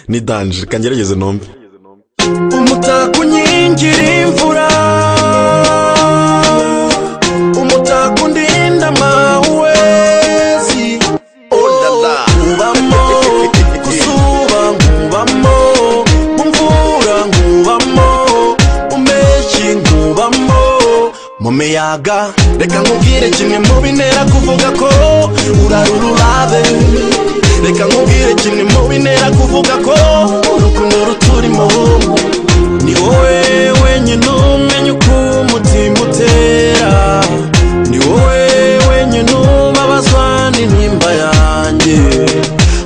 ni danje reka ngerageze ntumve umutako unkingira imvura umutako undinda amahuwezi Olala. nkubamo kuzuba nkubamo mu mvura nkubamo mu mpeshyi nkubamo mu miyaga reka nkubwire kimwe mu bintera kuvuga ko urarururabe reka nkubwire kimwe mu bintera kuvuga ko urukundo ruturimo ni wowe wenyine umenya uko umutima utera ni wowe wenyine ubabazwa n'intimba yanjye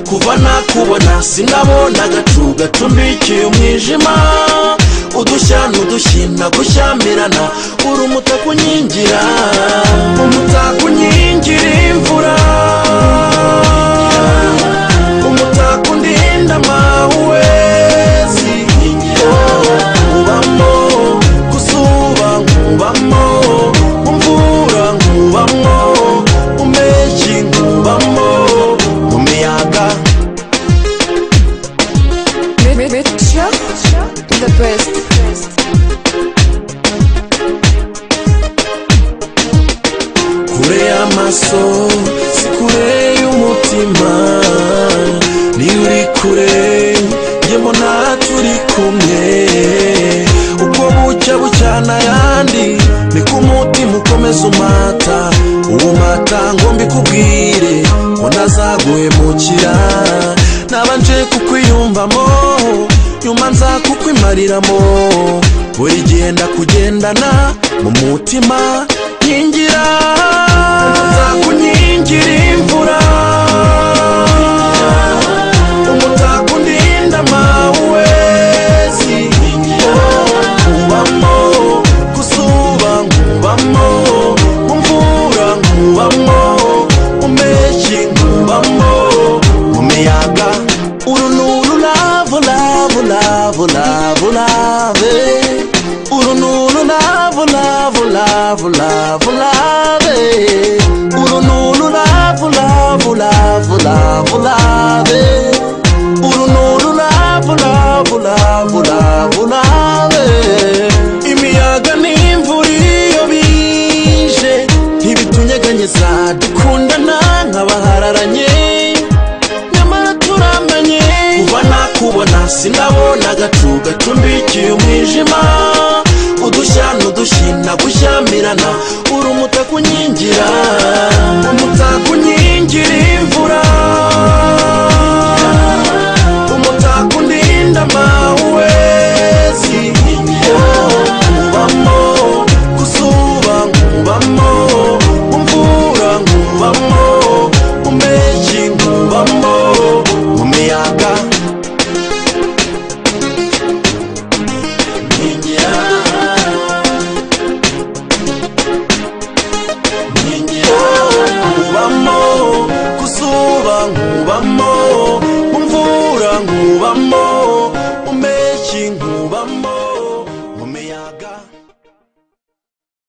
kuva nakubona sinabona agacu gatumbikiye umwijima udushya n'udushyi nagushyamirana uri umutaka unkingira umutaka unkingira imvura umutaka undinda amahuwezi nkubamo kuzuba nkubamo mu mvura nkubamo mu mpeshyi nkubamo mu miyaga Richa, the best. kure y'amaso si kure y'umutima niba uri kure njye mbona turi kumwe uko bucya bucyana ayandi niko umutima ukomeza umata uwo mata ngo mbikubwire ngo ntazaguhemukira nabanje kukwiyumvamo nyuma nza kukwimariramwo buri gihe ndakugendana mu mutima nkingira umutako unkingira imvura umutako undinda amahuwezi nkubamo kuzuba nkubamo mu mvura nkubamo mu mpeshyi nkubamo mu miyaga uru ni ururabo rabo rabo rabo rabe uru ni ururabo rabo rabo rabo rabe uru ni ururabo rabo rabo rabo rabe uru ni ururabo rabo rabo rabo rabe imiyaga n'imvura iyo bije ntibitunyeganyeza dukundana nk'abahararanye nyamara turamenye kuva nakubona sinabona agacu gacumbikiye umwijima udushya n'udushyi nagushyamirana uri umutaka unkingira umutaka unkingira imvura umutaka undinda amahuwezi nkubamo kuzuba nkubamo mu mvura nkubamo mu mpeshyi nkubamo mu miyaga nkingira nkingira nkubamo kuzuba nkubamo